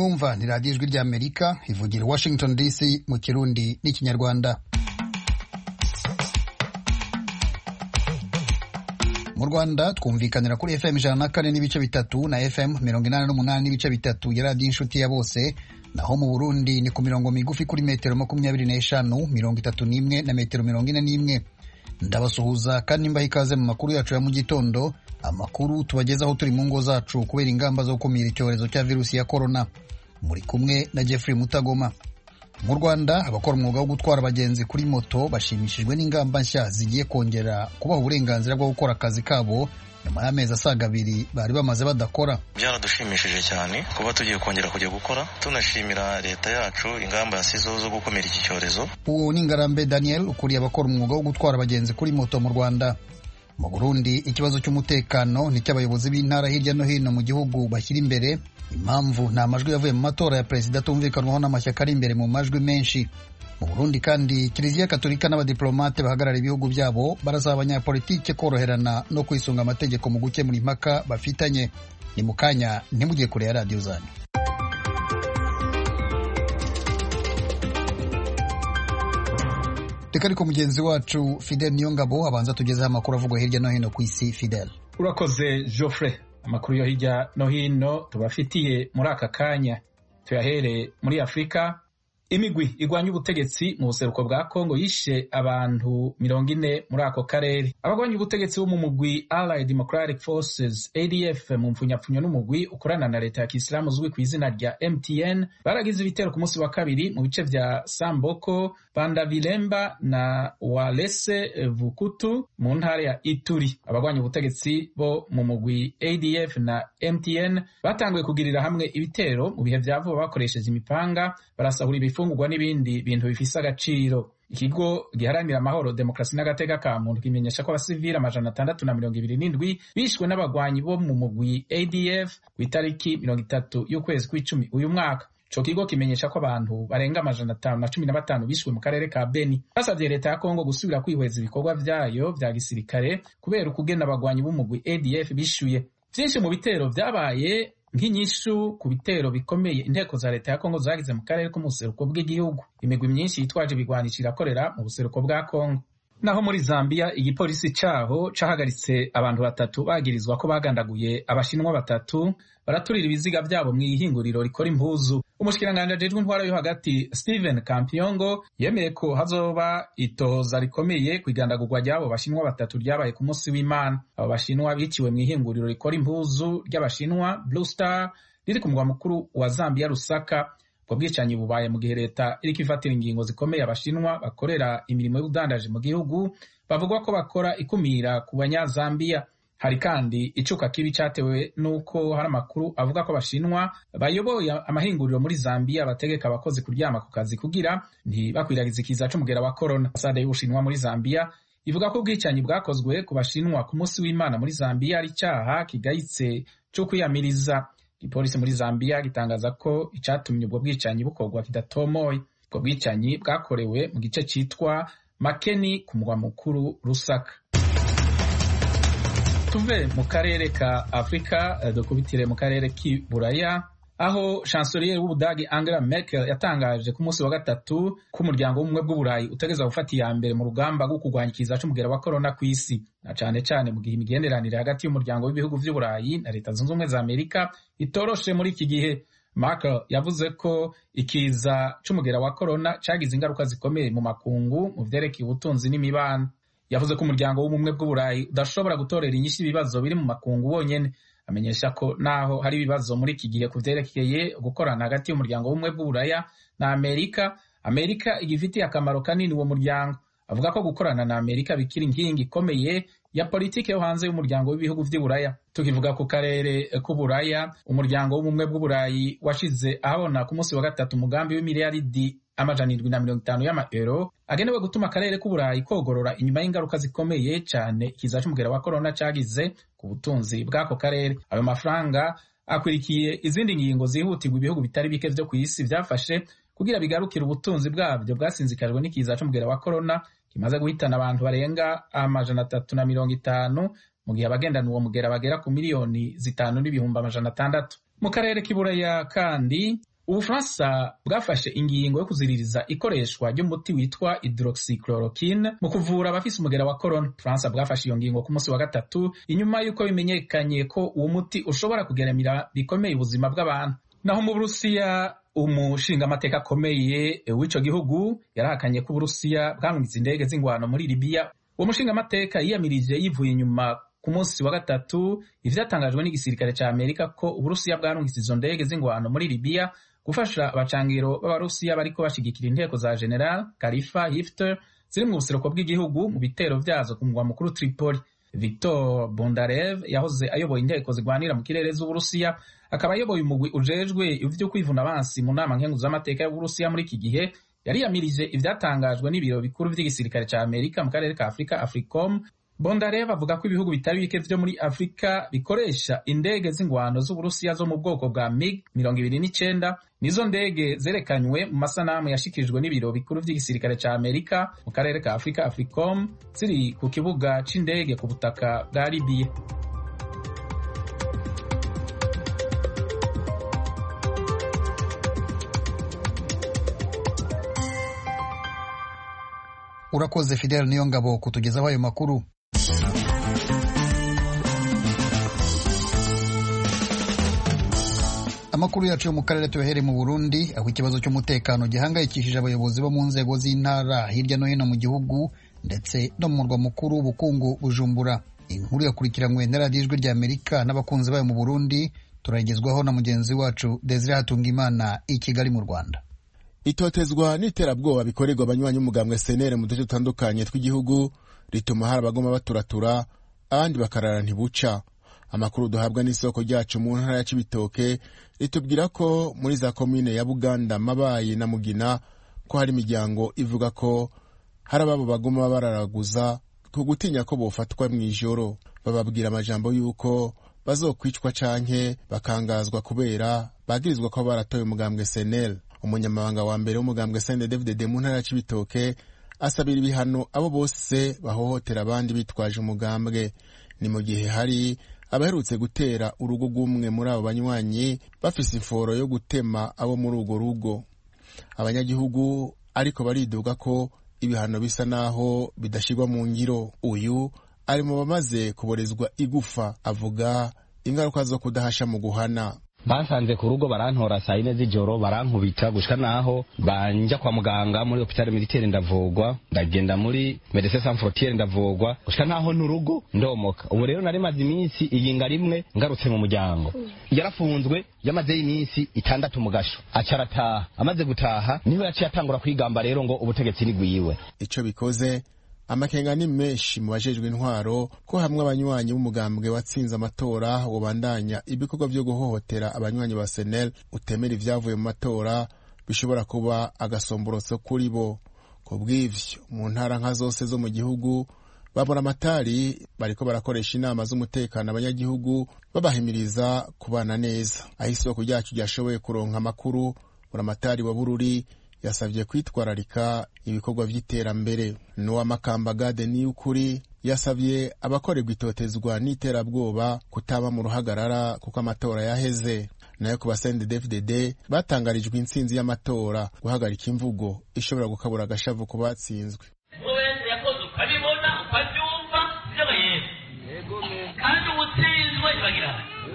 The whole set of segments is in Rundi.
mwumva ni radiyo ijwi ry'amerika ivugira i washington dc mu kirundi n'ikinyarwanda mu rwanda twumvikanira kuri fm ijana na kane n'ibice bitatu na fm mirongo inani n'umunani n'ibice bitatu ya radiyo inshuti ya bose naho mu burundi ni ku mirongo migufi kuri metero makumyabiri n'eshanu mirongo itatu n'imwe na metero mirongo ine n'imwe ndabasuhuza kandi mbaha ikaze mu makuru yacu ya mu gitondo amakuru tubagezaho turi mu ngo zacu kubera ingamba zo gukumira icyorezo cya virusi ya korona muri kumwe na jeffrey mutagoma mu rwanda abakora umwuga wo gutwara abagenzi kuri moto bashimishijwe n'ingamba nshya zigiye kongera kubaha uburenganzira bwo gukora akazi kabo nyuma y'amezi asaga abiri bari bamaze badakora byaradushimishije cyane kuba tugiye kongera kujya gukora tunashimira leta yacu ingamba yasizeho zo gukumira iki cyorezo uwo ni ngarambe daniel ukuriye abakora umwuga wo gutwara abagenzi kuri moto mu rwanda mu burundi ikibazo cy'umutekano ni cy'abayobozi b'intara hirya no hino mu gihugu bashyira imbere impamvu nta majwi yavuye mu matora ya perezida atumvikanwaho n'amashyaka ari imbere mu majwi menshi mu burundi kandi kiliziya katolika n'abadiplomate bahagarara ibihugu byabo barasaba abanyapolitike koroherana no kwisunga amategeko mu gukemura impaka bafitanye ni mu kanya ntimujye kure ya radiyo zanyu reka ariko mugenzi wacu fidel niyongabo abanza tugezeho amakuru avugwa hirya no hino ku isi fidel urakoze geoffrey amakuru yo hirya no hino tubafitiye muri aka kanya tuyahere muri afurika imigwi igwanya ubutegetsi mu buseruko bwa kongo yishe abantu mirongo ine muri ako karere abagwanya ubutegetsi bo mu mugwi allied democratic forces adf mu mpfunyapfunyo n'umugwi ukorana na leta ya kisilamu uzwi ku izina rya mtn baragize ibitero ku munsi wa kabiri mu bice vya samboko bandavilemba na walese vukutu mu ntara ya ituri abagwanya ubutegetsi bo mu mugwi adf na mtn batanguye kugirira hamwe ibitero mu bihe vya vuba bakoresheje imipanga barasahura ibifungurwa n'ibindi bintu bifise agaciro ikigo giharanira amahoro demokarasi n'agateka ka muntu kimenyesha ko abasivili amajana atandatu na mirongo ibiri n'indwi bishwe n'abagwanyi bo mu mugwi adf ku itariki mirongo itatu y'ukwezi kw'icumi uyu mwaka ico kigo kimenyesha ko abantu barenga amajana atanu na cumi na batanu bishwe mu karere ka beni basavye leta ya kongo gusubira kwihweza ibikorwa vyayo vya gisirikare kubera ukugena abagwanyi b'umugwi adf bishuye vyinshi mu bitero vyabaye nk'inyishu ku bitero bikomeye inteko za leta ya kongo zagize mu karere ko mu buseruko bw'igihugu imigwi myinshi yitwaje ibigwanisho irakorera mu buseruko bwa kongo naho muri zambia igipolisi caho cahagaritse abantu batatu bagirizwa ko bagandaguye abashinwa batatu baraturira ibiziga vyabo mu ihinguriro rikora impuzu umushikiranganji ajejwe intwara yo hagati stephen kampiongo yemeye ko hazoba itohoza rikomeye ku igandagurwa ry'abo bashinwa batatu ryabaye ku munsi w'imana abo bashinwa biciwe mu ihinguriro rikora impuzu ry'abashinwa blue star riri ku mugwa mukuru wa zambia rusaka ubwo bwicanyi bubaye mu gihe leta iriko ifatira ingingo zikomeye abashinwa bakorera imirimo y'ubudandaji mu gihugu bavugwa ko bakora ikumira ku banyazambiya hari kandi icuka kibi cyatewe n'uko hari amakuru avuga ko abashinwa bayoboye amahinguriro muri zambiya bategeka abakozi kuryama ku kazi kugira ntibakwiragize ikiza c'umugera wa korona ambasade y'ubushinwa muri zambiya ivuga ko ubwicanyi bwakozwe ku bashinwa ku munsi w'imana muri zambiya ari icyaha kigayitse co kwiyamiriza igipolisi muri zambiya gitangaza ko icatumye ubwo bwicanyi bukorwa kidatomoye ubwo bwicanyi bwakorewe mu gice citwa makeni ku mugwa mukuru rusaka tuve mu karere ka afurika dukubitire mu karere k'iburaya aho chancelier w'ubudagi angela merkel yatangaje ku munsi wa gatatu ko umuryango w'ubumwe bw'uburayi utegeza gufata iya mbere mu rugamba rwo kurwanya ikiza c'umugera wa korona ku isi na cane cane mu gihe imigenderanire hagati y'umuryango w'ibihugu vy'uburayi na leta zunze ubumwe za amerika itoroshe muri iki gihe Merkel yavuze ko ikiza c'umugera wa korona cagize ingaruka zikomeye mu makungu mu vyerekeye ubutunzi n'imibano yavuze ko umuryango w'ubumwe bw'uburayi udashobora gutorera inyinshi ibibazo biri mu makungu wonyene amenyesha ko naho hari ibibazo muri iki gihe ku vyerekeye gukorana hagati y'umuryango w'ubumwe bw'uburaya na amerika amerika igifitiye akamaro kanini uwo muryango avuga ko gukorana na amerika bikiri inkingi ikomeye ya politiki yo hanze y'umuryango w'ibihugu vy'uburaya tukivuga ku karere k'uburaya umuryango w'ubumwe bw'uburayi washize ahabona ku munsi wa gatatu umugambi w'imiliyaridi amajana indwi na mirongo itanu y'amaero agenewe gutuma akarere k'uburayi kogorora inyuma y'ingaruka zikomeye cane ikiza c'umugera wa korona cagize ku butunzi bw'ako karere ayo mafaranga akwirikiye izindi ngingo zihutirwa ibihugu bitari bike vyo kw'isi vyafashe kugira bigarukire ubutunzi bwabyo bwasinzikajwe n'ikiza c'umugera wa korona kimaze guhitana abantu barenga amajana atatu na mirongo itanu mu gihe abagendana uwo mugera bagera ku miliyoni zitanu n'ibihumbi amajana atandatu mu karere k'iburaya kandi ubufaransa bwafashe ingingo yo kuziririza ikoreshwa ry'umuti witwa hydroxychloroquine mu kuvura abafise umugera wa corona ubufaransa bwafashe iyo ngingo ku munsi wa gatatu inyuma y'uko bimenyekanye ko uwo muti ushobora kugeramira bikomeye ubuzima bw'abantu naho mu burusiya umushingamateka akomeye w'ico gihugu yarahakanye ko uburusiya bwamwitse indege z'ingwano muri libiya uwo mushingamateka yiyamirije yivuye inyuma ku munsi wa gatatu ivyatangajwe n'igisirikare ca amerika ko uburusiya bwarungitse izo ndege z'ingwano muri libiya gufasha abacangiro b'abarusiya bariko bashigikira inteko za general kalifa hifter ziri mu buseruko bw'igihugu mu bitero vyazo ku mugwa mukuru tripoli victor bondarev yahoze ayoboye inteko zigwanira mu kirere z'uburusiya akaba ayoboye umugwi ujejwe ivyo kwivuna abansi mu nama nkenguzamateka y'uburusiya muri iki gihe yariyamirije ivyatangajwe n'ibiro bikuru vy'igisirikare ca amerika mu karere ka afurika africom bondarev avuga ko ibihugu bitari bike vyo muri afurika bikoresha indege z'ingwano z'uburusiya zo mu bwoko bwa mig mirongo ibiri n'icenda nizo ndege zerekanywe mu masanamu yashikirijwe n'ibiro bikuru vy'igisirikare ca amerika mu karere ka afurika africom ziri ku kibuga c'indege ku butaka bwa libiya urakoze fidel niyo ngabo kutugezaho ayo makuru amakuru yacu yo mu karere tuyahere mu burundi aho ikibazo cy'umutekano gihangayikishije abayobozi bo mu nzego z'intara hirya no hino mu gihugu ndetse no mu murwa mukuru w'ubukungu bujumbura inkuru yakurikiranywe na radiyo ijwi rya amerika n'abakunzi bayo mu burundi turagezwaho na mugenzi wacu desire hatungimana i kigali mu rwanda itotezwa n'iterabwoba bikorerwa abanywanyi b'umugambwe senere mu duce dutandukanye tw'igihugu rituma hari abagoma baturatura abandi bakarara ntibuca amakuru duhabwa n'isoko ryacu mu ntara ya cibitoke ritubwira ko muri za komine ya buganda mabayi na mugina ko hari imiryango ivuga ko hari ababo bagoma bararaguza ku gutinya ko bofatwa mu ijoro bababwira amajambo y'uko bazokwicwa canke bakangazwa kubera bagirizwa ko baratoye umugambwe senel umunyamabanga wa mbere w'umugambwe sende david mu ntara ya cibitoke asabira ibihano abo bose bahohotera abandi bitwaje umugambwe ni mu gihe hari abaherutse gutera urugo rw'umwe muri abo banywanyi bafise imforo yo gutema abo muri urwo rugo abanyagihugu ariko bariduga ko ibihano bisa naho bidashyirwa mu ngiro uyu ari mu bamaze kuborezwa igufa avuga ingaruka zo kudahasha mu guhana bansanze ku rugo barantora saa yine z'ijoro barankubita gushika naho banja kwa muganga muri hopitale militaire ndavugwa ndagenda muri medecins sans frontiere ndavugwa gushika naho n'urugo ndomoka ubu rero nari maze iminsi iyinga rimwe ngarutse mu muryango yarafunzwe yamazeyo iminsi itandatu mu gasho aca arataha amaze gutaha niho yaciye atangura kwigamba rero ngo ubutegetsi ni gwiwe ico bikoze amakenga ni menshi mu bajejwe intwaro ko hamwe abanywanyi b'umugambwe watsinze amatora wobandanya ibikorwa vyo guhohotera abanywanyi ba senel utemera ivyavuye mu matora bishobora kuba agasomborotso kuri bo ku bw'ivyo mu ntara nka zose zo mu gihugu babura amatari bariko barakoresha inama z'umutekano abanyagihugu babahimiriza kubana neza aho isoko ryacu ryashoboye kuronka amakuru buramatari wa bururi yasabye kwitwararika ibikorwa vy'iterambere n'uwa makamba gade niy'ukuri yasabye abakorerwa itotezwa n'iterabwoba kutaba mu ruhagarara kuko amatora yaheze nayo ku basende dfdd batangarijwe intsinzi y'amatora guhagarika imvugo ishobora gukabura agashavu ku batsinzwe wese yakoze ukabibona ukabyumva byaba yego kandi uwutsinzwe bagira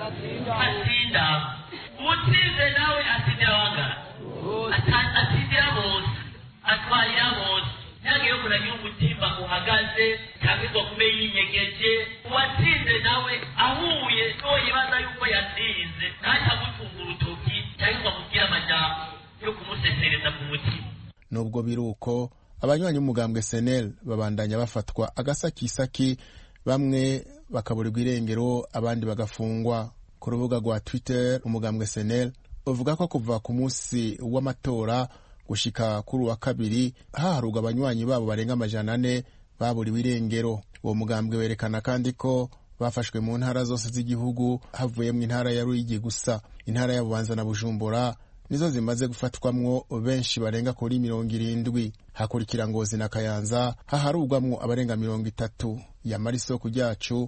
atsinda uwutsinze nawe atsindira wangana atsindira bose atwarira bose ntabwo yo kuragira umutima uhagaze cyangwa ngo kube yinyegeje uwatsinze nawe ahuye n'uwo yibaza yuko yatsinze ntacyo agutunga urutoki cyangwa ngo amubwire amajambo yo kumusesereza ku mutima nubwo biri uko abanywanyi b'umugambwe senel babandanya bafatwa agasakisaki bamwe bakaburirwa irengero abandi bagafungwa ku rubuga rwa twitter umugambwe senel uvuga ko kuva ku munsi w'amatora gushika kuri uwa kabiri haharurwa abanywanyi babo barenga amajana ane baburiwe irengero uwo mugambwe werekana kandi ko bafashwe mu ntara zose z'igihugu havuyemo intara ya ruyigi gusa intara ya bubanza na bujumbura nizo zimaze gufatwamwo benshi barenga kuri mirongo irindwi hakurikira ngozi na kayanza haharurwamwo abarenga mirongo itatu yamara isoko ryacu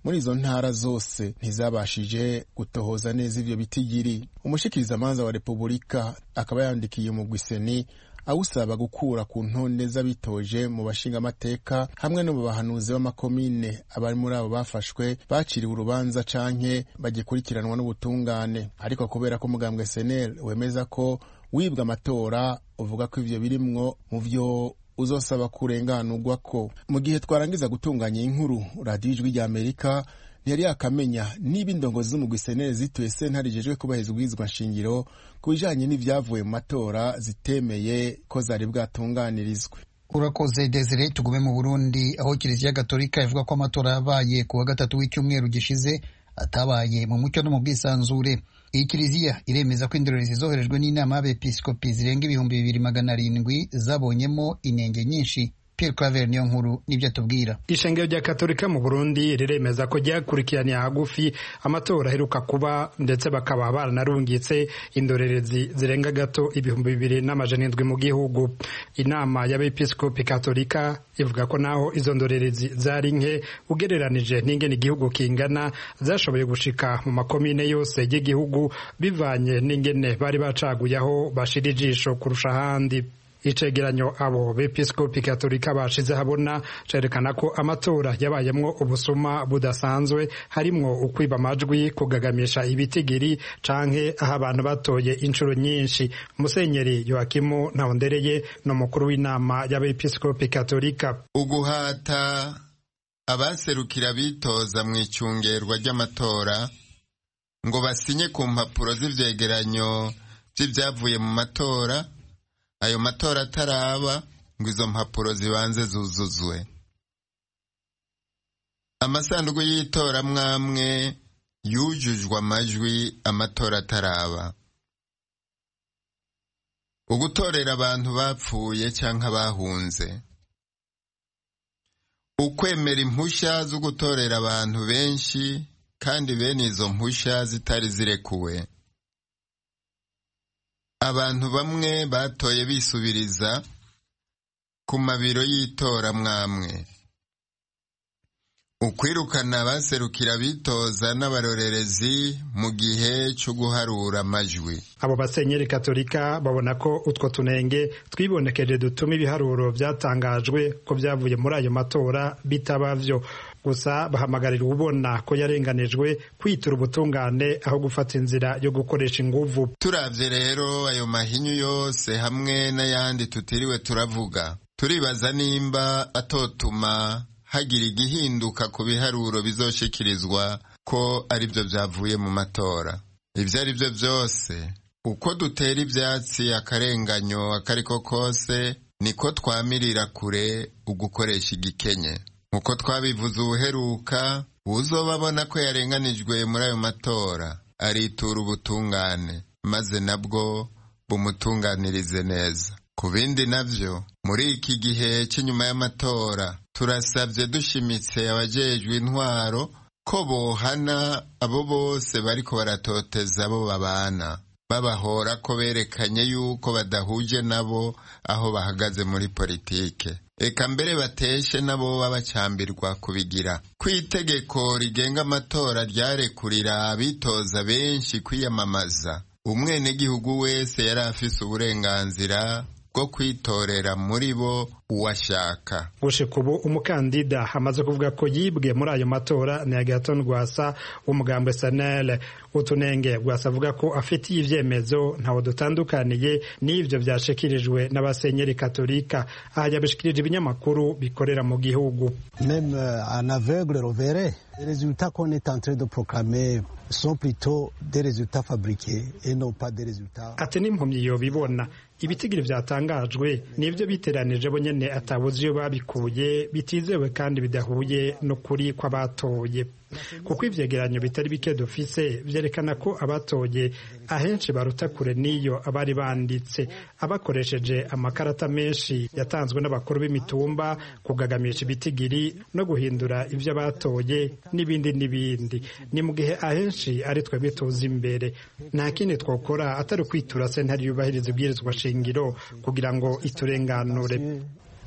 muri izo ntara zose ntizabashije gutohoza neza ivyo bitigiri umushikirizamanza wa repubulika akaba yandikiye umugwi seni awusaba gukura ku ntonde z'abitoje mu bashingamateka hamwe no mu bahanuzi b'amakomine abari muri abo bafashwe baciriwe urubanza canke bagikurikiranwa n'ubutungane ariko kubera ko umugambwe senel wemeza ko wibwa amatora uvuga ko ivyo birimwo mu vyo uzosaba kurenganurwa ko mu gihe twarangiza gutunganya iyi nkuru radiyo ijwi rya amerika ntiyari yakamenya niba indongozi z'umugwi senere zituye sentare ijejwe kubahiriza ubwirizwa nshingiro ku bijanye n'ivyavuye mu matora zitemeye ko zari bwatunganirizwe urakoze desire tugume mu burundi aho kiliziya gatolika ivuga ko amatora yabaye ku wa gatatu w'icyumweru gishize atabaye mu mucyo no mu bwisanzure iyi kiliziya iremeza ko indorerezi zoherejwe n'inama y'abepiskopi zirenga ibihumbi bibiri magana arindwi zabonyemo inenge nyinshi Pierre Claver niyo nkuru nibyo atubwira ishengero rya katolika mu burundi riremeza ko ryakurikiraniye hagufi amatora aheruka kuba ndetse bakaba baranarungitse indorerezi zirenga gato ibihumbi bibiri n'amajana indwi mu gihugu inama y'abepiskopi katolika ivuga ko naho izo ndorerezi zari nke ugereranije n'ingene igihugu kingana zashoboye gushika mu makomine yose y'igihugu bivanye n'ingene bari bacaguye aho bashira ijisho kurusha ahandi icegeranyo abo bepiskopi katolika bashize habona cerekana ko amatora yabayemwo ubusuma budasanzwe harimwo ukwiba amajwi kugagamisha ibitigiri canke aho abantu batoye inshuro nyinshi musenyeri yoakimu ntawondereye ni umukuru w'inama y'abepiskopi katolika uguhata abaserukira bitoza mu icungerwa ry'amatora ngo basinye ku mpapuro z'ivyegeranyo vy'ivyavuye mu matora ayo matora ataraba ngo izo mpapuro zibanze zuzuzwe amasanduku y'itora mwamwe yujujwe amajwi amatora ataraba ugutorera abantu bapfuye cyangwa bahunze ukwemera impushya zo gutorera abantu benshi kandi bene izo mpushya zitari zirekuwe abantu bamwe batoye bisubiriza ku mabiro y'itora mwamwe ukwirukana abaserukira bitoza n'abarorerezi mu gihe cyo guharura amajwi abo basenyeri katolika babona ko utwo tunenge twibonekeje dutuma ibiharuro byatangajwe ko byavuye muri ayo matora bitaba vyo gusa bahamagarira ubona ko yarenganijwe kwitura ubutungane aho gufata inzira yo gukoresha inguvu turavye rero ayo mahinyu yose hamwe n'ayandi tutiriwe turavuga turibaza nimba atotuma hagira igihinduka ku biharuro bizoshikirizwa ko ari byo byavuye mu matora ibyo ari byo byose uko dutera ibyatsi akarenganyo akariko kose niko twamirira kure ugukoresha igikenye nkuko twabivuze ubuheruka uzoba abona ko yarenganijwe muri ayo matora aritura ubutungane maze nabwo bumutunganirize neza ku bindi navyo muri iki gihe cy'inyuma y'amatora turasabye dushimitse abajejwe intwaro ko bohana abo bose bariko baratoteza abo babana babahora ko berekanye yuko badahuje nabo aho bahagaze muri politike eka mbere bateshe nabo babacambirwa kubigira ko itegeko rigenga amatora ryarekurira abitoza benshi kwiyamamaza umwenegihugu wese yari afise uburenganzira bwo kwitorera muri bo uwashaka gushika ubu umukandida amaze kuvuga ko yibwe muri ayo matora ni agaton rwasa w'umugambwe sanele utunenge rwasa avuga ko afitiye ivyemezo ntawo dutandukaniye n'ivyo vyashikirijwe n'abasenyeri katolika aha yabishikirije ibinyamakuru bikorera mu gihugu même un aveugle reverrait les résultats qu'on est en train de proclamer sont plutôt des résultats fabriqués et non pas des résultats ati n'impumyi yobibona ibitigiri vyatangajwe nivyo biteranije bo nyene atabuze iyo babikuye bitizewe kandi bidahuye n'ukuri kw'abatoye kuko ivyegeranyo bitari bike dufise vyerekana ko abatoye ahenshi baruta kure n'iyo abari banditse abakoresheje amakarata menshi yatanzwe n'abakuru b'imitumba kugagamisha ibitigiri no guhindura ivyo batoye n'ibindi n'ibindi ni mu gihe ahenshi ari twebwe tuzi imbere nta kindi twokora atari ukwitura sentare yubahiriza ibwirizwa shingiro kugira ngo iturenganure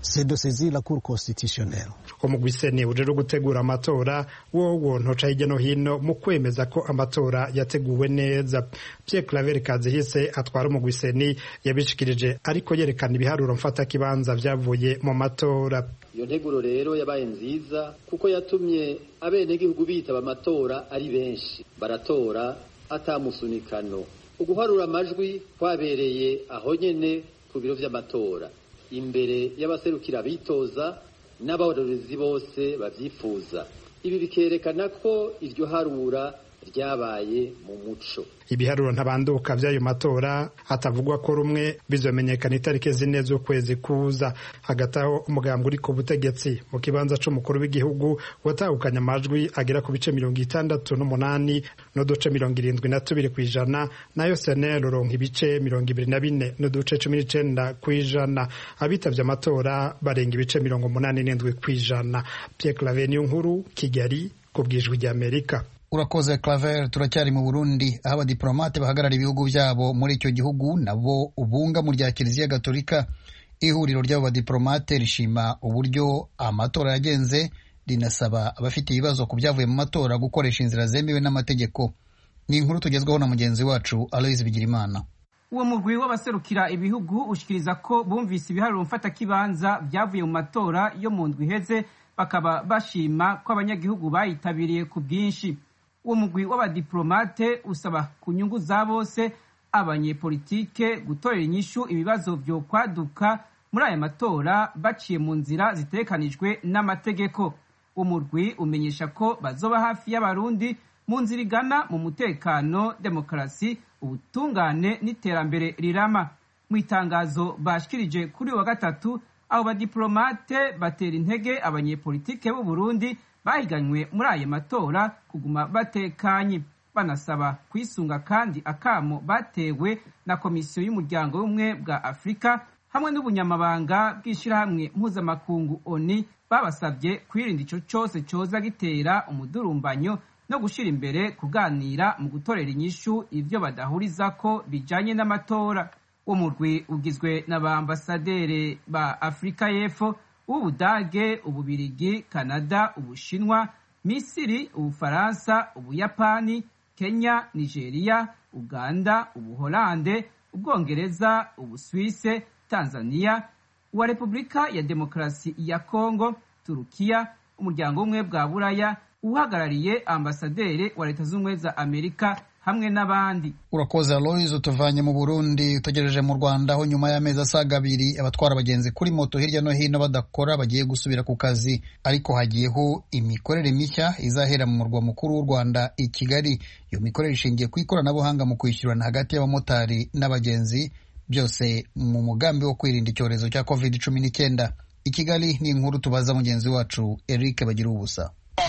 c'est de saisir la cour constitutionnelle umugwi seni ujejwe gutegura amatora wowo ntoca hirya no hino mu kwemeza ko amatora yateguwe neza Pierre Claver Kazihise atwara umugwi seni yabishikirije ariko yerekana ibiharuro mfatakibanza vyavuye mu matora iyo nteguro rero yabaye nziza kuko yatumye abenegihugu bitaba amatora ari benshi baratora atamusunikano uguharura amajwi kwabereye aho nyene ku biro vy'amatora imbere y'abaserukira bitoza n'abarorezi bose bavyifuza ibi bikerekana ko iryo harura ryabaye mu muco ibiharuro ntabanduka vy'ayo matora hatavugwa ko rumwe bizomenyekana itariki zine z'ukwezi kuza hagati aho umugambi uri ku butegetsi mu kibanza c'umukuru w'igihugu watahukanye amajwi agera ku bice mirongo itandatu n'umunani n'uduce mirongo irindwi na tubiri kw'ijana nayo senel uronka ibice mirongo ibiri na bine n'uduce cumi n'icenda kw'ijana abitavye amatora barenga ibice mirongo umunani n'indwi kw'ijana Pierre Claver niyo nkuru Kigali ku bwijwi ry'Amerika urakoze claver turacyari mu burundi aho abadiplomate bahagarara ibihugu byabo muri icyo gihugu nabo ubunga mu rya kiliziya gatolika ihuriro ry'abo badiplomate rishima uburyo amatora yagenze rinasaba abafite ibibazo ku byavuye mu matora gukoresha inzira zemewe n'amategeko ni inkuru tugezweho na mugenzi wacu aloise bigirimana uwo mugwi w'abaserukira ibihugu ushikiriza ko bumvise ibiharuro mfatakibanza byavuye mu matora yo mu ndwi iheze bakaba bashima ko abanyagihugu bayitabiriye ku bwinshi uwo mugwi w'abadiplomate usaba ku nyungu za bose abanyepolitike gutorera inyishu ibibazo vyo kwaduka muri aya matora baciye mu nzira zitekanijwe n'amategeko umurwi umenyesha ko bazoba hafi y'abarundi mu nzira igana mu mutekano demokarasi ubutungane n'iterambere rirama mu itangazo bashikirije kuri wa gatatu abo badiplomate batera intege abanyepolitike b'u Burundi bahiganywe muri aya matora kuguma batekanye banasaba kwisunga kandi akamo batewe na komisiyo y'umuryango w'ubumwe bwa afurika hamwe n'ubunyamabanga bw'ishyirahamwe mpuzamakungu oni babasabye kwirinda ico cose coza gitera umudurumbanyo no gushira imbere kuganira mu gutorera inyishu ivyo badahurizako bijanye n'amatora uwo murwi ugizwe na ba ambasaderi ba afurika y'epfo w'ubudage ububirigi kanada ubushinwa misiri ubufaransa ubuyapani kenya nigeria uganda ubuholande ubwongereza ubuswise tanzania uwa repubulika ya demokarasi ya kongo turukiya umuryango w'ubumwe bwa buraya uhagarariye ambasaderi wa leta z'ubumwe za amerika hamwe n'abandi urakoze aloise utuvanye mu burundi utegereje mu rwanda aho nyuma y'amezi asaga abiri abatwara abagenzi kuri moto hirya no hino badakora bagiye gusubira ku kazi ariko hagiyeho imikorere mishya izahera mu murwa mukuru w'u rwanda i kigali iyo mikorere ishingiye ku ikoranabuhanga mu kwishyurana hagati y'abamotari n'abagenzi byose mu mugambi wo kwirinda icyorezo cya covid cumi n'icyenda i kigali ni inkuru tubaza mugenzi wacu eric bagira ubusa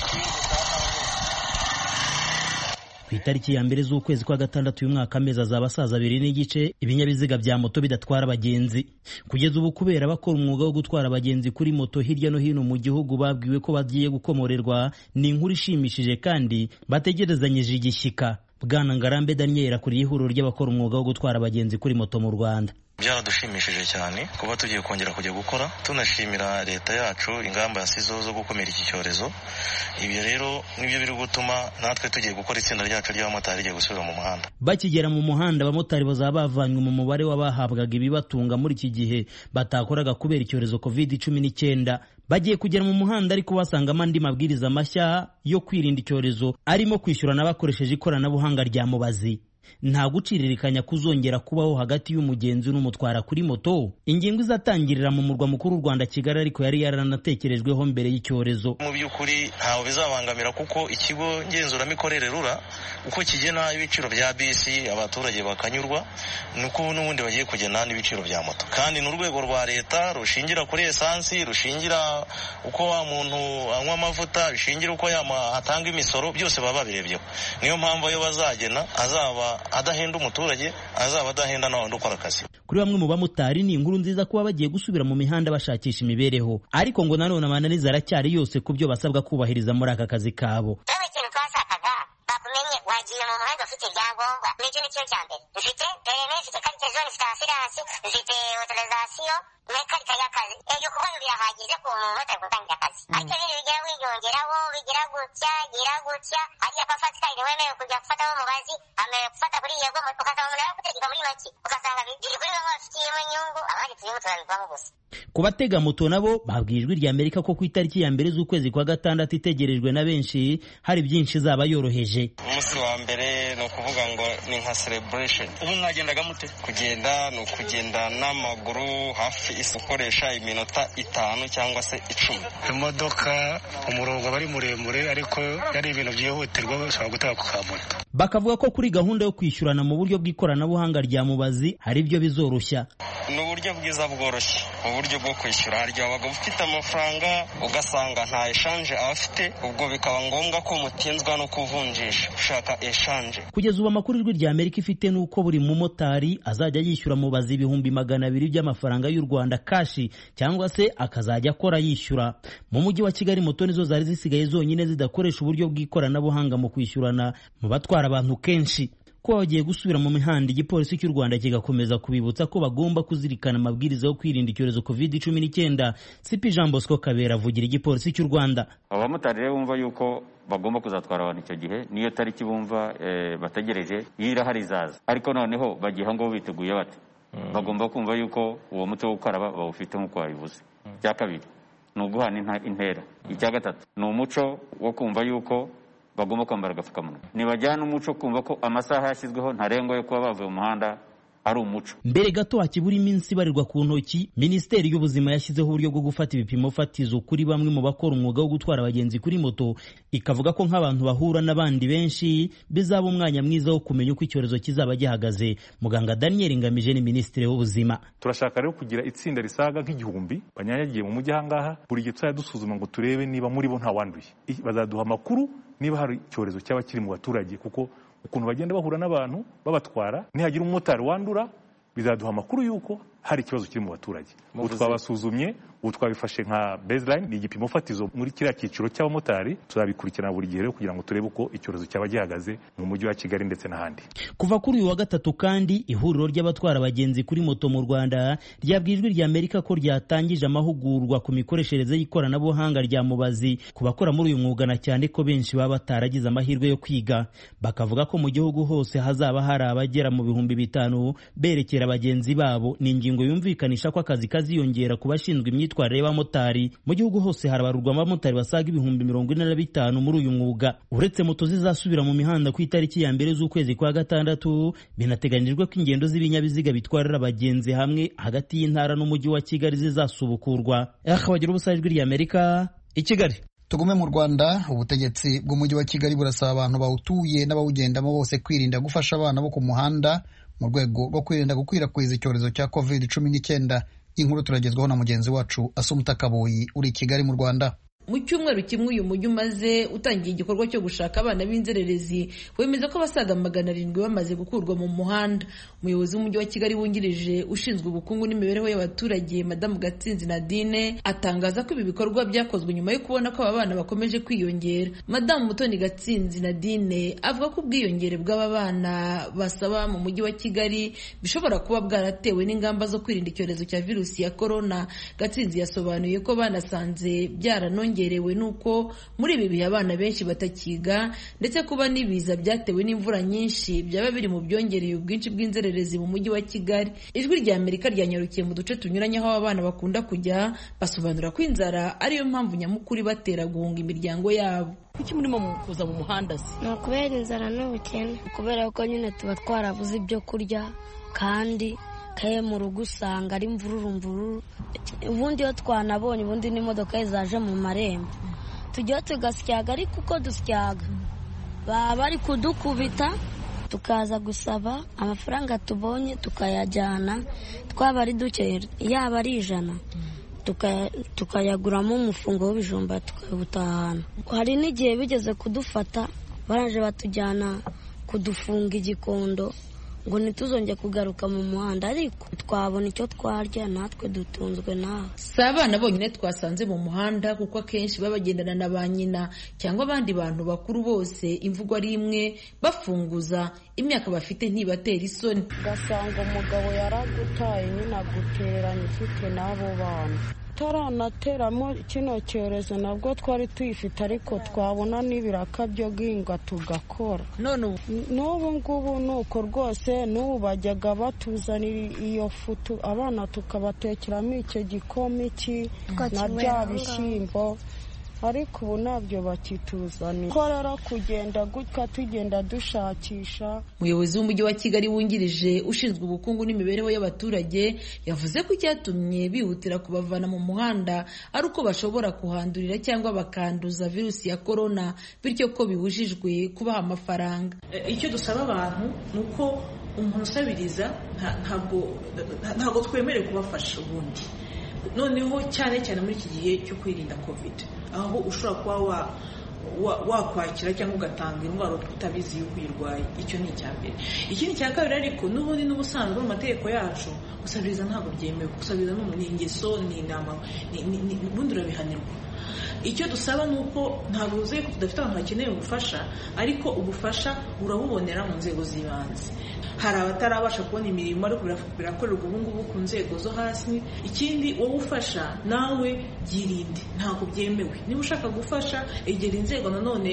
ku itariki ya mbere z'ukwezi kwa gatandatu uyu mwaka amezi azaba asaza abiri n'igice ibinyabiziga bya moto bidatwara abagenzi kugeza ubu kubera bakora umwuga wo gutwara abagenzi kuri moto hirya no hino mu gihugu babwiwe ko bagiye gukomorerwa ni inkuru ishimishije kandi bategerezanyije igishyika bwana ngarambe daniel akuriye ihuriro ry'abakora umwuga wo gutwara abagenzi kuri moto mu rwanda byaradushimishije cyane kuba tugiye kongera kujya gukora tunashimira leta yacu ingamba yasizeho zo gukumira iki cyorezo ibyo rero nibyo biri gutuma natwe tugiye gukora itsinda ryacu ry'abamotari rigiye gusubira mu muhanda bakigera mu muhanda abamotari bazaba bavanywe mu mubare w'abahabwaga ibibatunga muri iki gihe batakoraga kubera icyorezo covid cumi n'icyenda bagiye kugera mu muhanda ariko basangamo andi mabwiriza mashya yo kwirinda icyorezo arimo kwishyurana bakoresheje ikoranabuhanga rya mubazi nta guciririkanya kuzongera kubaho hagati y'umugenzi n'umutwara kuri moto ingingo izatangirira mu murwa mukuru w'u rwanda kigali ariko yari yaranatekerejweho mbere y'icyorezo mu by'ukuri ntawe bizabangamira kuko ikigo ngenzuramikorere rura uko kigena ibiciro bya bisi abaturage bakanyurwa nuko n'ubundi bagiye kugena n'ibiciro bya moto kandi ni urwego rwa leta rushingira kuri esansi rushingira uko wa muntu anywa amavuta rushingira uko atanga imisoro byose baba babirebyeho niyo mpamvu ayo bazagena azaba adahenda umuturage azaba adahenda n'abandi ukora akazi kuri bamwe mu bamotari ni inkuru nziza kuba bagiye gusubira mu mihanda bashakisha imibereho ariko ngo nanone amananiza aracyari yose ku byo basabwa kubahiriza muri aka kazi kabo ikintu twashakaga bakumenye wagiye mu muhanda ufite ibyangombwa nicyo nicyo cya mbere mfite perime mfite karite zone mfite asiransi mfite otorizasiyo mekarika y'akazi ibyo kuko birahagije ku muntu utari gutangira akazi ariko ibindi bigira wiyongeraho bigira gutya gira gutya hariya pafatika ntiwemerewe kujya gufataho umubazi amerewe gufata kuri yego ugasanga umuntu ari gutegeka muri make ugasanga biri kuri bamwe bafitiyemo inyungu abandi turimo turabivamo gusa ku batega moto nabo babwiye ijwi rya amerika ko ku itariki ya mbere z'ukwezi kwa gatandatu itegerejwe na benshi hari byinshi izaba yoroheje umunsi wa mbere ni ukuvuga ngo ni nka celebration ubu mwagendaga mute kugenda ni ukugenda n'amaguru hafi isi ukoresha iminota itanu cyangwa se icumi imodoka umurongo aba ari muremure ariko yari ibintu byihutirwa ushobora gutanga ku kamoto bakavuga ko kuri gahunda yo kwishyurana mu buryo bw'ikoranabuhanga rya mubazi hari ibyo bizoroshya ni uburyo bwiza bworoshye uburyo bwo kwishyura hari igihe wabaga ufite amafaranga ugasanga nta eshanje aba afite ubwo bikaba ngombwa ko mutinzwa no kuvunjisha ushaka eshanje kugeza ubu amakuru ijwi rya amerika ifite ni uko buri mumotari azajya yishyura mubazi ibihumbi magana abiri by'amafaranga y'u rwanda kashi cyangwa se akazajya akora yishyura mu mujyi wa kigali moto nizo zari zisigaye zonyine zidakoresha uburyo bw'ikoranabuhanga mu kwishyurana mu batwara abantu kenshi ko bagiye gusubira mu mihanda igipolisi cy'u rwanda kigakomeza kubibutsa ko bagomba kuzirikana amabwiriza yo kwirinda icyorezo covid cumi n'icyenda sipi jean bosco kabera avugira igipolisi cy'u rwanda abamotari rero bumva yuko bagomba kuzatwara abantu icyo gihe niyo tariki bumva bategereje iyo irahari izaza ariko noneho bagiye aho ngaho biteguye bate bagomba kumva yuko uwo muco wo gukaraba bawufite nk'uko wabivuze icya kabiri ni uguhana intera icya gatatu ni umuco wo kumva yuko bagomba kwambara agapfukamunwa ntibajyana umuco kumva ko amasaha yashyizweho ntarengwa yo kuba bavuye mu muhanda ari umuco mbere gato hakibura iminsi ibarirwa ku ntoki minisiteri y'ubuzima yashyizeho uburyo bwo gufata ibipimo fatizo kuri bamwe mu bakora umwuga wo gutwara abagenzi kuri moto ikavuga ko nk'abantu bahura n'abandi benshi bizaba umwanya mwiza wo kumenya uko icyorezo kizaba gihagaze muganga daniel ngamije ni minisitiri w'ubuzima turashaka rero kugira itsinda risaga nk'igihumbi banyanyagiye mu mujyi ahangaha buri gihe tuzajya dusuzuma ngo turebe niba muri bo ntawanduye bazaduha amakuru niba hari icyorezo cyaba kiri mu baturage kuko ukuntu bagenda bahura n'abantu babatwara nihagira umumotari wandura bizaduha amakuru y'uko hari ikibazo kiri mu baturage ubu twabasuzumye ubu twabifashe nka baseline ni igipimo fatizo muri kiriya cyiciro cy'abamotari tuzabikurikirana buri gihe rero kugira ngo turebe uko icyorezo cyaba gihagaze mu mujyi wa kigali ndetse n'ahandi kuva kuri uyu wa gatatu kandi ihuriro ry'abatwara abagenzi kuri moto mu rwanda ryabwijwe rya amerika ko ryatangije amahugurwa ku mikoreshereze y'ikoranabuhanga rya mubazi ku bakora muri uyu mwuga na cyane ko benshi baba bataragize amahirwe yo kwiga bakavuga ko mu gihugu hose hazaba hari abagera mu bihumbi bitanu berekera bagenzi babo ni ingingo yumvikanisha ko akazi kaziyongera ku bashinzwe imyitwarire y'abamotari mu gihugu hose harabarurwa abamotari basaga ibihumbi mirongo ine na bitanu muri uyu mwuga uretse moto zizasubira mu mihanda ku itariki ya mbere z'ukwezi kwa gatandatu binateganyijwe ko ingendo z'ibinyabiziga bitwarira abagenzi hamwe hagati y'intara n'umujyi wa kigali zizasubukurwa bagira ubusa ijwi ry'amerika i kigali tugume mu rwanda ubutegetsi bw'umujyi wa kigali burasaba abantu bawutuye n'abawugendamo bose kwirinda gufasha abana bo ku muhanda mu rwego rwo kwirinda gukwirakwiza icyorezo cya covid cumi n'icyenda inkuru turagezwaho na mugenzi wacu asumuta kaboyi uri i kigali mu rwanda mu cyumweru kimwe uyu mujyi umaze utangiye igikorwa cyo gushaka abana b'inzererezi wemeza ko abasaga magana arindwi bamaze gukurwa mu muhanda umuyobozi w'umujyi wa kigali wungirije ushinzwe ubukungu n'imibereho y'abaturage madamu gatsinzi nadine atangaza ko ibi bikorwa byakozwe nyuma yo kubona ko aba bana bakomeje kwiyongera madamu mutoni gatsinzi nadine avuga ko ubwiyongere bw'aba bana basaba mu mujyi wa kigali bishobora kuba bwaratewe n'ingamba zo kwirinda icyorezo cya virusi ya korona gatsinzi yasobanuye ko banasanze byaranongerewe byongerewe nuko muri ibi bihe abana benshi batakiga ndetse kuba n'ibiza byatewe n'imvura nyinshi byaba biri mu byongereye ubwinshi bw'inzererezi mu mujyi wa kigali ijwi rya amerika ryanyarukiye mu duce tunyuranye aho abana bakunda kujya basobanura ko inzara ariyo mpamvu nyamukuru ibatera guhunga imiryango yabo kuki murimo kuza mu muhanda se ni ukubera inzara n'ubukene kubera ko nyine tuba twarabuze ibyo kurya kandi kaye mu rugo usanga ari mvururu mvururu ubundi iyo twanabonye ubundi n'imodoka zaje mu marembo tujyaho tugasyaga ariko uko dusyaga baba bari kudukubita tukaza gusaba amafaranga tubonye tukayajyana twaba ari duke yaba ari ijana tukayaguramo umufungo w'ibijumba tukawutahana hari n'igihe bigeze kudufata baranje batujyana kudufunga igikondo ngo ntituzonge kugaruka mu muhanda ariko twabona icyo twarya natwe dutunzwe nawe si abana bonyine twasanze mu muhanda kuko akenshi baba bagendana na ba nyina cyangwa abandi bantu bakuru bose imvugo ari imwe bafunguza imyaka bafite ntibatera isoni ugasanga umugabo yaragutaye nyine agutereranya ufite n'abo bana taranateramo kino cyorezo nabwo twari tuyifite ariko twabona n'ibiraka byo guhinga tugakora none n'ubu ngubu ni uko rwose n'ubu bajyaga batuzanira iyo futu abana tukabatekeramo icyo gikoma iki na bya bishyimbo ariko ubu ntabyo bakituzanira ko rero kugenda gutya tugenda dushakisha umuyobozi w'umujyi wa kigali wungirije ushinzwe ubukungu n'imibereho y'abaturage yavuze ko icyatumye bihutira kubavana mu muhanda ari uko bashobora kuhandurira cyangwa bakanduza virusi ya korona bityo ko bibujijwe kubaha amafaranga icyo dusaba abantu ni uko umuntu usabiriza ntabwo twemerewe kubafasha ubundi noneho cyane cyane muri iki gihe cyo kwirinda covid aho ushobora kuba wakwakira cyangwa ugatanga indwara utabizi yuko uyirwaye icyo ni icya mbere ikindi cya kabiri ariko n'ubundi n'ubusanzwe mu mategeko yacu gusabiriza ntabwo byemewe gusabiriza ni ingeso ni inama ubundi urabihanirwa icyo dusaba ni uko ntabwo uzi ko tudafite abantu bakeneye ubufasha ariko ubufasha urabubonera mu nzego z'ibanze hari abatarabasha kubona imirimo ariko birakorerwa ubu ngubu ku nzego zo hasi ikindi wowe ufasha nawe byirinde ntabwo byemewe niba ushaka gufasha egera inzego nanone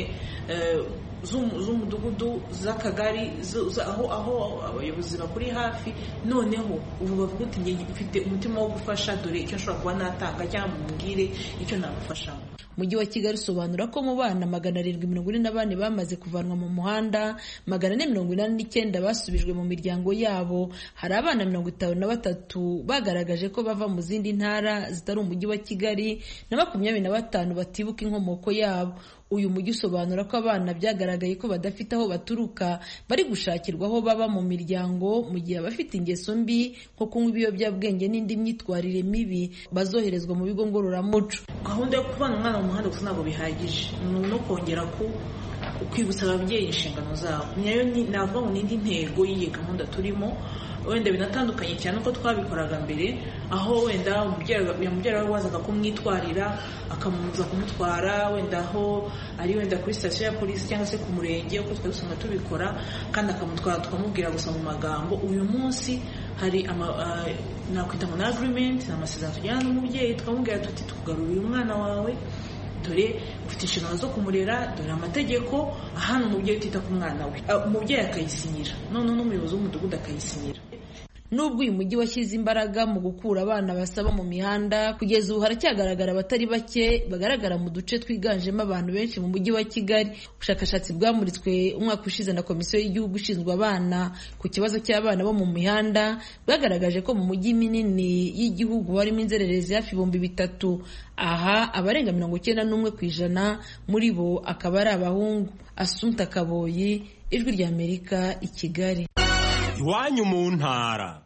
z'umudugudu z'akagari aho aho abayobozi bakuri hafi noneho ubu bavuga uti njye mfite umutima wo gufasha dore icyo nshobora kuba natanga cyangwa mubwire icyo nagufashamo umujyi wa kigali usobanura ko mu bana magana arindwi mirongo ine na bane bamaze kuvanwa mu muhanda magana ane mirongo inani n'icyenda basubijwe mu miryango yabo hari abana mirongo itanu na batatu bagaragaje ko bava mu zindi ntara zitari umujyi wa kigali na makumyabiri na batanu batibuka inkomoko yabo uyu mujyi usobanura ko abana byagaragaye ko badafite aho baturuka bari gushakirwa aho baba mu miryango mu gihe abafite ingeso mbi nko kunywa ibiyobyabwenge n'indi myitwarire mibi bazoherezwa mu bigo ngororamuco gahunda yo kuvana umwana mu muhanda gusa ntabwo bihagije ni no kongera ku kwibutsa ababyeyi inshingano zabo nayo navuga ngo n'indi ntego y'iyi gahunda turimo wenda binatandukanye cyane uko twabikoraga mbere aho wenda umubyeyi we wazaga kumwitwarira akamuza kumutwara wenda aho ari wenda kuri sitasiyo ya polisi cyangwa se ku murenge uko twari dusanga tubikora kandi akamutwara tukamubwira gusa mu magambo uyu munsi hari nakwita ngo na agirimenti ni amasezerano tujyana n'umubyeyi tukamubwira tuti tukugarurira umwana wawe dore ufite inshingano zo kumurera dore amategeko ahana umubyeyi utita ku mwana we umubyeyi akayisinyira noneho n'umuyobozi w'umudugudu akayisinyira nubwo uyu mujyi washyize imbaraga mu gukura abana basaba mu mihanda kugeza ubu haracyagaragara abatari bake bagaragara mu duce twiganjemo abantu benshi mu mujyi wa kigali ubushakashatsi bwamuritswe umwaka ushize na komisiyo y'igihugu ishinzwe abana ku kibazo cy'abana bo mu mihanda bwagaragaje ko mu mujyi minini y'igihugu harimo inzererezi hafi ibihumbi bitatu aha abarenga mirongo icyenda n'umwe ku ijana muri bo akaba ari abahungu asumta kaboyi ijwi ry'amerika i kigali iwanyu mu ntara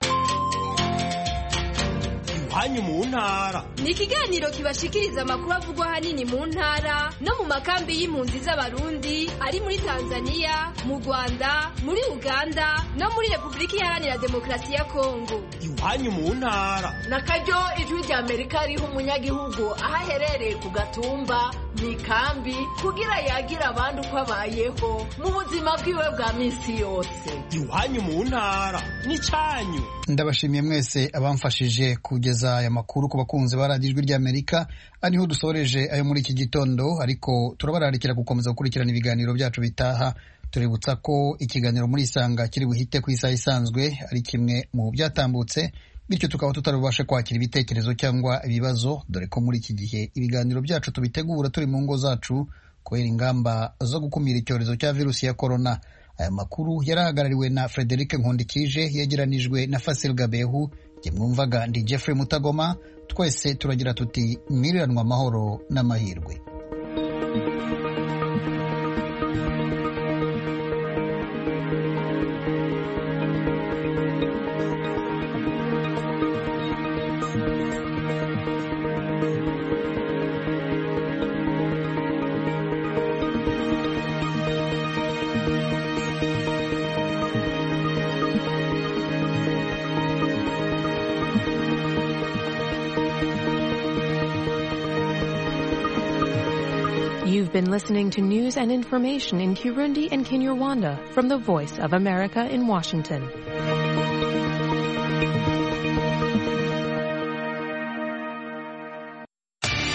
iwanyu mu ntara ni ikiganiro kibashikiriza amakuru avugwa ahanini mu ntara no mu makambi y'impunzi z'abarundi ari muri tanzania mu rwanda muri uganda no muri repubulika iharanira demokarasi ya kongo iwanyu mu ntara na karyo ijwi rya amerika riha umunyagihugu aho aherereye ku gatumba mu ikambi kugira yagira abandi uko abayeho mu buzima bwiwe bwa minsi yose iwanyu mu ntara n'icyanyu ndabashimiye mwese abamfashije kugeza aya makuru ku bakunzi ba radiyo ijwi ry'amerika ariho dusoreje ayo muri iki gitondo ariko turabararikira gukomeza gukurikirana ibiganiro byacu bitaha tuributsa ko ikiganiro muri isanga kiri buhite ku isaha isanzwe ari kimwe mu byatambutse bityo tukaba tutarabasha kwakira ibitekerezo cyangwa ibibazo dore ko muri iki gihe ibiganiro byacu tubitegura turi mu ngo zacu kubera ingamba zo gukumira icyorezo cya virusi ya korona aya makuru yarahagarariwe na frederic nkundikije yegeranijwe na fasil gabehu jye mwumvaga ndi jeffrey mutagoma twese turagira tuti mwiriranwa amahoro n'amahirwe You've been listening to news and information in Kirundi and Kinyarwanda from the Voice of America in Washington.